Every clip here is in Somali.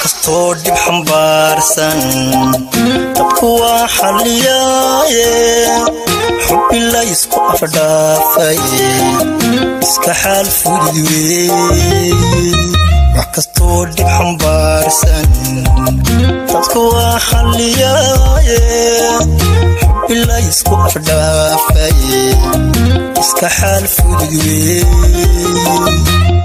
kastoo dhib xambaarsan dadku waa xalliyaaye xubbi la ysku afdhaafay iska xaal fudud weeye wax kastoo dhib xambaarsan dadku waa xalliyaaye xubbi la ysku afdhaafay iska xaal fudud weeye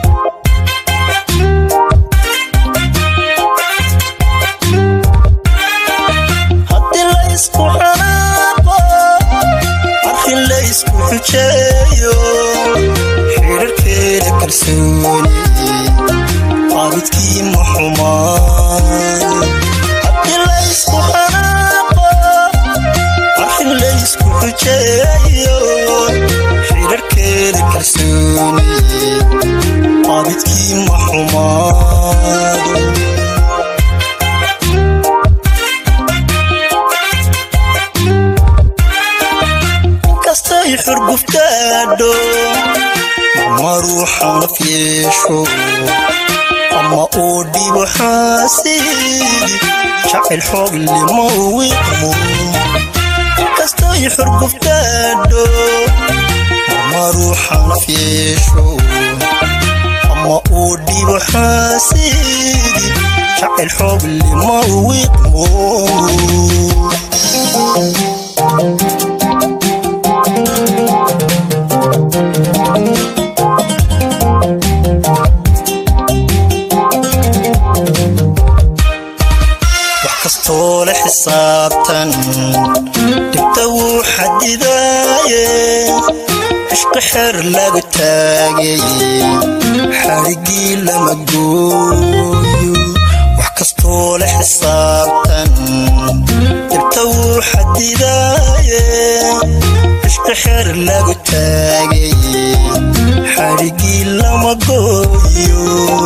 haddii la ysku xanaaqo arrin la ysku xujeeyo xidharkeeda kalsooni qaabidkii ma xumaan haddii la ysku xanaaqo arrin la ysku xujeeyo xidharkeeda kalsooni qaabidkii ma xumaan inkastay xurguftaadho ma ruuxanaf yeesho ama uu dhibo xaasiidi jacayl xoog lima wiqmo inkastay xurguftaadho ma ruuxanaf yeesho ama uu dhibo xaasiidi jacayl xoog lima wiqmo wax kastoo la xisaabtan dhibta wuu xadidaaye cishqi xeer laga taagay xadhigii lama gooyo wax kastoo la xisaabtan dhibta wuu xadidaaye cishqi xeer laga taagay xadhigii lama gooyo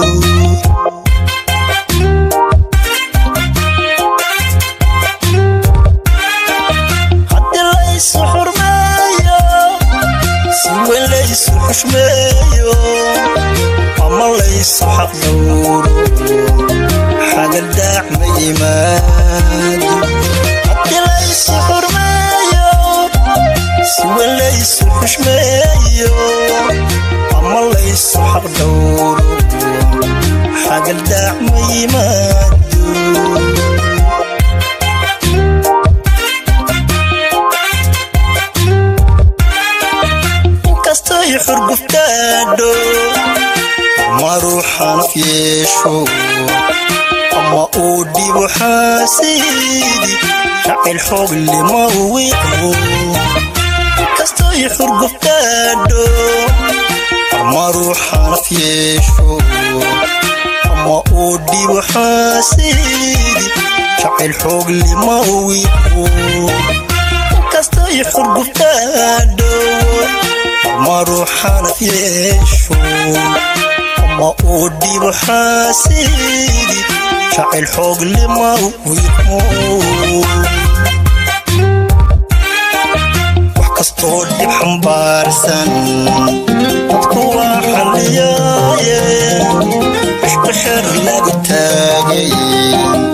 haddii laysu xurmeeyo si weyn laysu xushmeeyo ama laysu xaqdhowro xagaldaac ma yimaado haddii laysu xurmeeyo si weyn laysu xushmeeyo ama laysu xaqdhowro xagaldaac ma yimaado inkastay xurguftaadho ma ruuxanaf yeesho ama uu dhibo xaasiidi jacayl xoog lima wiqmo inkastay xurguftaadho ma ruuxanaf yeesho ama uu dhibo xaasiidi jacayl xoog lima wiqmo inkastay xurguftaadho ma ruuxanaf yeesho ama uu dhibo xaasiidi jacayl xoog lima wiqmo wax kastoo dhib xambaarsan dadku waa xalliyaaye cishqi xeer laga taagay